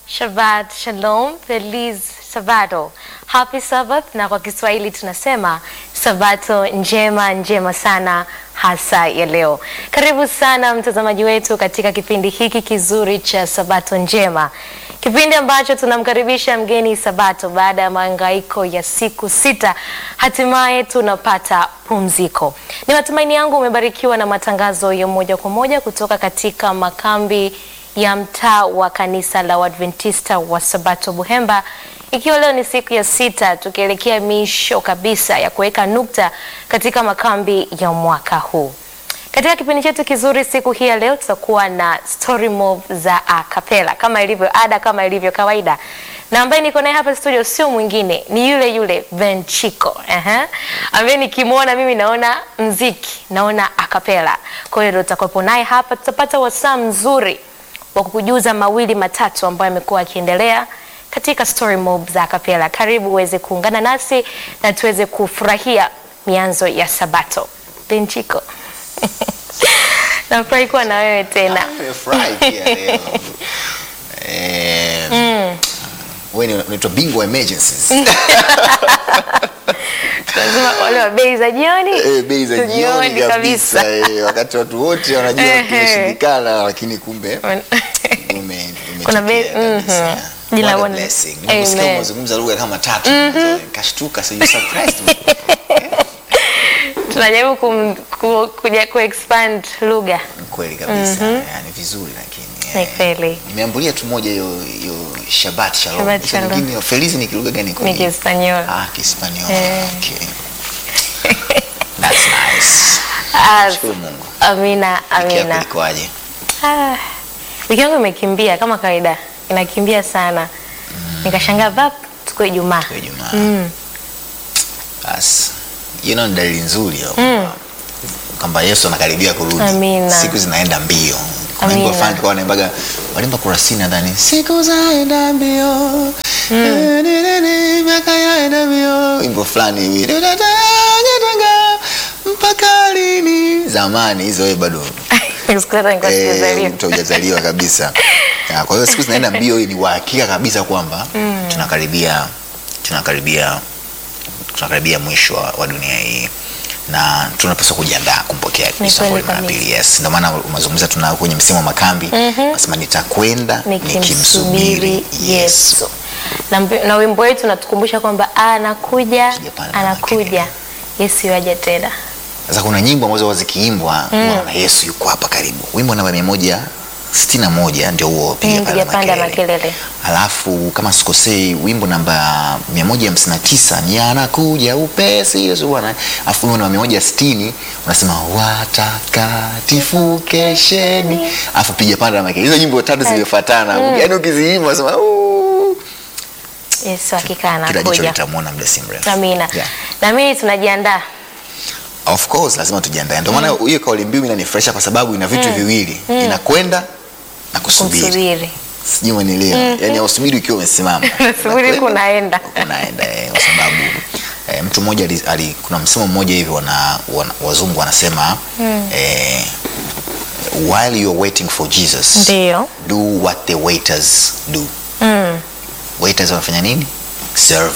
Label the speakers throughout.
Speaker 1: Shabbat Shalom, Feliz Sabato. Happy Sabbath na kwa Kiswahili tunasema Sabato njema njema sana hasa ya leo. Karibu sana mtazamaji wetu katika kipindi hiki kizuri cha Sabato njema. Kipindi ambacho tunamkaribisha mgeni Sabato baada ya mahangaiko ya siku sita, hatimaye tunapata pumziko. Ni matumaini yangu umebarikiwa na matangazo ya moja kwa moja kutoka katika makambi ya mtaa wa kanisa la Waadventista wa Sabato Buhemba, ikiwa leo ni siku ya sita tukielekea misho kabisa ya kuweka nukta katika makambi ya mwaka huu. Katika kipindi chetu kizuri siku hii ya leo tutakuwa na story move za a cappella kama ilivyo ada, kama ilivyo kawaida, na ambaye niko naye hapa studio sio mwingine ni yule yule Ben Chico uh-huh. ambaye nikimwona mimi naona mziki, naona a cappella. Kwa hiyo tutakuwepo naye hapa, tutapata wasaa mzuri wa kukujuza mawili matatu ambayo yamekuwa yakiendelea katika story mob za kapela. Karibu uweze kuungana nasi na tuweze kufurahia mianzo ya Sabato. Benchiko, nafurahi kuwa na wewe tena.
Speaker 2: Nimefurahi pia leo. Eh, wewe ni unaitwa bingwa emergencies.
Speaker 1: Lazima wale wa bei za jioni
Speaker 2: Eh, bei za jioni
Speaker 1: Jioni
Speaker 2: kabisa. eh, Wakati watu wote wanajua
Speaker 1: Ehe.
Speaker 2: kimeshindikana lakini kumbe ume
Speaker 1: Kuna bei-
Speaker 2: umetokea kabisa.
Speaker 1: mhm. Jina
Speaker 2: What a
Speaker 1: Bwana.
Speaker 2: blessing. Niliposikia
Speaker 1: Amen.
Speaker 2: unazungumza lugha kama tatu. Nikashtuka so you surprised me.
Speaker 1: tunajaribu kum- ku, kuja ku expand lugha.
Speaker 2: Ni kweli kabisa. Yaani vizuri lakini.
Speaker 1: Ni
Speaker 2: eh,
Speaker 1: kweli.
Speaker 2: Nimeambulia tu moja hiyo hiyo Shabbat Shalom.
Speaker 1: Shabbat
Speaker 2: Sasa
Speaker 1: Shalom.
Speaker 2: nyingine, Feliz ni kilugha gani kwa
Speaker 1: Ni
Speaker 2: nini?
Speaker 1: Kihispaniola.
Speaker 2: Ah, Kihispaniola.
Speaker 1: Eh.
Speaker 2: Okay. That's nice.
Speaker 1: Ah,
Speaker 2: Shukuru Mungu.
Speaker 1: Amina,
Speaker 2: Wiki yako
Speaker 1: amina.
Speaker 2: ilikuwaje?
Speaker 1: Ah, wiki yangu imekimbia kama kawaida, inakimbia sana. Nikashangaa vap, tuko Ijumaa.
Speaker 2: Kwa Ijumaa. Bas. You know, ni dalili nzuri hiyo kwamba- kwamba Yesu anakaribia kurudi.
Speaker 1: Amina.
Speaker 2: Siku zinaenda mbio. Kuna
Speaker 1: Amina.
Speaker 2: wimbo fulani kwa wanaimbaga walimba kurasini nadhani siku zaenda mbio. Miaka yaenda mbio. Wimbo fulani hivi. Mpaka lini? Zamani hizo wewe bado
Speaker 1: Siku hata nilikuwa
Speaker 2: Eh,
Speaker 1: sijazaliwa.
Speaker 2: mtu hujazaliwa kabisa. Ya, Kwa hiyo siku zinaenda mbio, hii ni uhakika kabisa kwamba tunakaribia tunakaribia tunakaribia mwisho wa, wa dunia hii na tunapaswa kujiandaa kumpokea Kristo
Speaker 1: kweli
Speaker 2: kwa mara
Speaker 1: kabisa.
Speaker 2: pili. Yes, ndio maana umezungumza tuna kwenye msimu wa makambi nasema nitakwenda
Speaker 1: Nikimsubiri Yesu. Na, mbi- na wimbo wetu unatukumbusha kwamba anakuja,
Speaker 2: Sijapanda
Speaker 1: anakuja.
Speaker 2: makelele.
Speaker 1: Yesu yaja tena.
Speaker 2: Sasa kuna nyimbo ambazo huwa zikiimbwa unaona Yesu yuko hapa karibu. Wimbo namba mia moja sitini na moja ndio huo piga
Speaker 1: Mm,
Speaker 2: panda
Speaker 1: piga panda
Speaker 2: makelele.
Speaker 1: makelele.
Speaker 2: Alafu kama sikosei wimbo namba 159 ni anakuja upesi Yesu Bwana. Alafu wimbo namba 160 unasema watakatifu kesheni. Alafu piga panda makelele. Hizo nyimbo tatu zimefuatana. Yaani ukiziimba unasema "Ooh."
Speaker 1: Yesu hakika
Speaker 2: kila jicho
Speaker 1: anakuja.
Speaker 2: litamwona muda si mrefu.
Speaker 1: Amina.
Speaker 2: Yeah.
Speaker 1: Na mimi tunajiandaa.
Speaker 2: Of course lazima tujiandae. Ndio maana hiyo kauli mbiu inanifurahisha kwa sababu ina vitu viwili. Inakwenda na kusubiri.
Speaker 1: Kumsubiri.
Speaker 2: Sijui umenielewa. Yaani usubiri ukiwa umesimama.
Speaker 1: Nasubiri
Speaker 2: Unakwenda,
Speaker 1: kunaenda.
Speaker 2: Unaenda eh, kwa sababu eh, mtu mmoja ali, ali, kuna msemo mmoja hivi wana, wana, wazungu wanasema eh, while you're waiting for Jesus
Speaker 1: Ndio.
Speaker 2: do what the waiters do.
Speaker 1: Mm.
Speaker 2: Waiters wanafanya nini? Serve.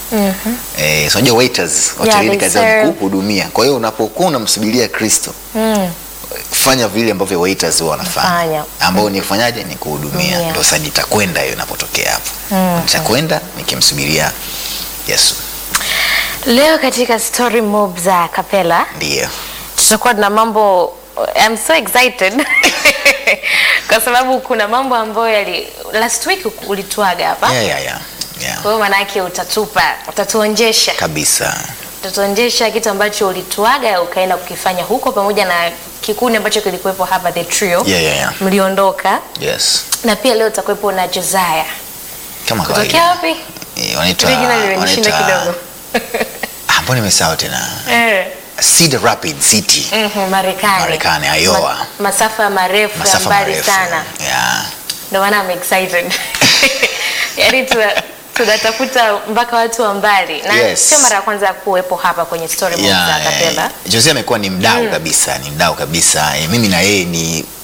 Speaker 2: Eh, so unajua waiters
Speaker 1: Yeah,
Speaker 2: hotelini
Speaker 1: they
Speaker 2: kazi yao ni
Speaker 1: serve.
Speaker 2: kuhudumia. Kwa hiyo unapokuwa unamsubiria Kristo
Speaker 1: Mm.
Speaker 2: fanya vile ambavyo waiters huwa wanafanya
Speaker 1: Fanya.
Speaker 2: ambao ni kufanyaje ni kuhudumia
Speaker 1: Kuhudumia.
Speaker 2: ndio sasa nitakwenda hiyo inapotokea hapo nitakwenda nikimsubiria Yesu
Speaker 1: Leo katika story mob za kapela
Speaker 2: ndio
Speaker 1: tutakuwa na mambo I'm so excited kwa sababu kuna mambo ambayo yali last week ulituaga hapa
Speaker 2: yeah, yeah, yeah. Yeah.
Speaker 1: kwa hiyo maanake utatupa utatuonjesha
Speaker 2: kabisa
Speaker 1: utatuonjesha kitu ambacho ulituaga ukaenda kukifanya huko pamoja na kikundi ambacho kilikuwepo hapa the trio
Speaker 2: Yeah, yeah, yeah.
Speaker 1: mliondoka
Speaker 2: yes
Speaker 1: na pia leo utakuwepo na Josiah
Speaker 2: kama
Speaker 1: kutokea
Speaker 2: kawaida
Speaker 1: wapi
Speaker 2: Eh, wanaitwa
Speaker 1: Ile jina limenishinda
Speaker 2: wanaitwa-
Speaker 1: kidogo
Speaker 2: Ah, mbona nimesahau tena
Speaker 1: eh
Speaker 2: Cedar Rapid City
Speaker 1: mhm, Marekani
Speaker 2: Marekani, Iowa.
Speaker 1: Ma, masafa marefu ya
Speaker 2: masafa
Speaker 1: mbali
Speaker 2: marefu
Speaker 1: sana
Speaker 2: yeah.
Speaker 1: ndio maana I'm excited yaani tuna- tunatafuta mpaka watu wa mbali na
Speaker 2: Yes.
Speaker 1: sio mara ya kwanza kuwepo hapa kwenye story mob za
Speaker 2: Yeah,
Speaker 1: Kapela
Speaker 2: eh, Jose amekuwa ni mdau kabisa, ni mdau kabisa. Eh, mimi na yeye ni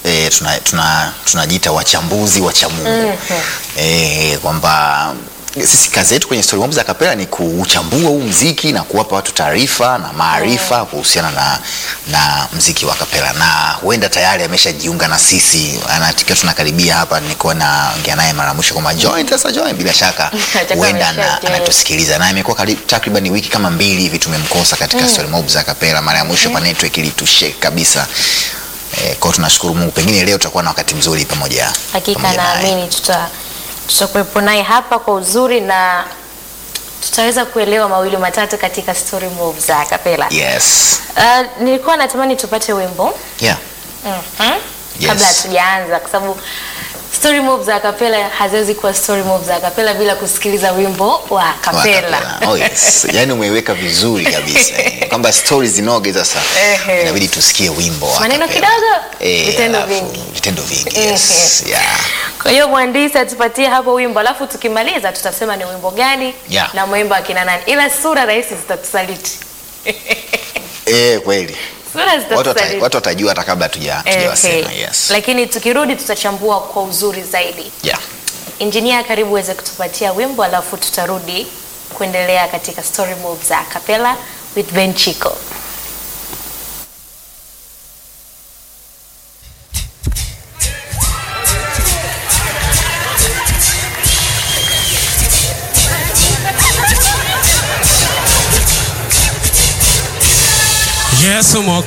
Speaker 2: e, tuna, tuna, tunajiita wachambuzi wa cha Mungu e, kwamba sisi kazi yetu kwenye Story Mob za Kapela ni kuuchambua huu mziki na kuwapa watu taarifa na maarifa kuhusiana na, na mziki wa kapela, na huenda tayari ameshajiunga na sisi, anatikia tunakaribia hapa, nilikuwa naongea naye mara mwisho kwamba join sasa, join. Bila shaka
Speaker 1: Atakuwa
Speaker 2: huenda ana-
Speaker 1: ameshajoin.
Speaker 2: anatusikiliza na imekuwa karibu takriban wiki kama mbili hivi tumemkosa katika Story Mob za Kapela. Mara ya mwisho pa network ilitushake kabisa. Eh, kwa hiyo tunashukuru Mungu, pengine leo tutakuwa na wakati mzuri pamoja
Speaker 1: Hakika
Speaker 2: pamoja naye.
Speaker 1: naamini tuta tutakuwepo naye hapa kwa uzuri na tutaweza kuelewa mawili matatu katika story move za kapela.
Speaker 2: Yes.
Speaker 1: Uh, nilikuwa natamani tupate wimbo
Speaker 2: Yeah.
Speaker 1: Mhm.
Speaker 2: Yes.
Speaker 1: kabla hatujaanza kwa sababu story move za kapela haziwezi kuwa story move za kapela bila kusikiliza wimbo wa kapela.
Speaker 2: Wakapela. Oh yes. Yaani umeiweka vizuri kabisa. eh. Kwamba stories zinoge sasa.
Speaker 1: Ehe.
Speaker 2: Inabidi tusikie wimbo wa
Speaker 1: Maneno
Speaker 2: kapela.
Speaker 1: kidogo,
Speaker 2: Eh,
Speaker 1: vitendo
Speaker 2: alafu,
Speaker 1: vingi.
Speaker 2: Vitendo vingi. Yes. Yeah.
Speaker 1: Kwa hiyo mwandishi atupatie hapo wimbo, alafu tukimaliza tutasema ni wimbo gani
Speaker 2: Yeah.
Speaker 1: na mwimbo akina nani, ila sura rahisi zitatusaliti.
Speaker 2: Eh, kweli.
Speaker 1: Sura
Speaker 2: Watu wata-
Speaker 1: zitatusaliti.
Speaker 2: watu watajua hata kabla hatuja- hatujawasema.
Speaker 1: Ehe.
Speaker 2: Yes.
Speaker 1: Lakini tukirudi tutachambua kwa uzuri zaidi.
Speaker 2: Yeah.
Speaker 1: Injinia, karibu uweze kutupatia wimbo, alafu tutarudi kuendelea katika story move za Capella with Ben Chico.
Speaker 3: Yesu mwokozi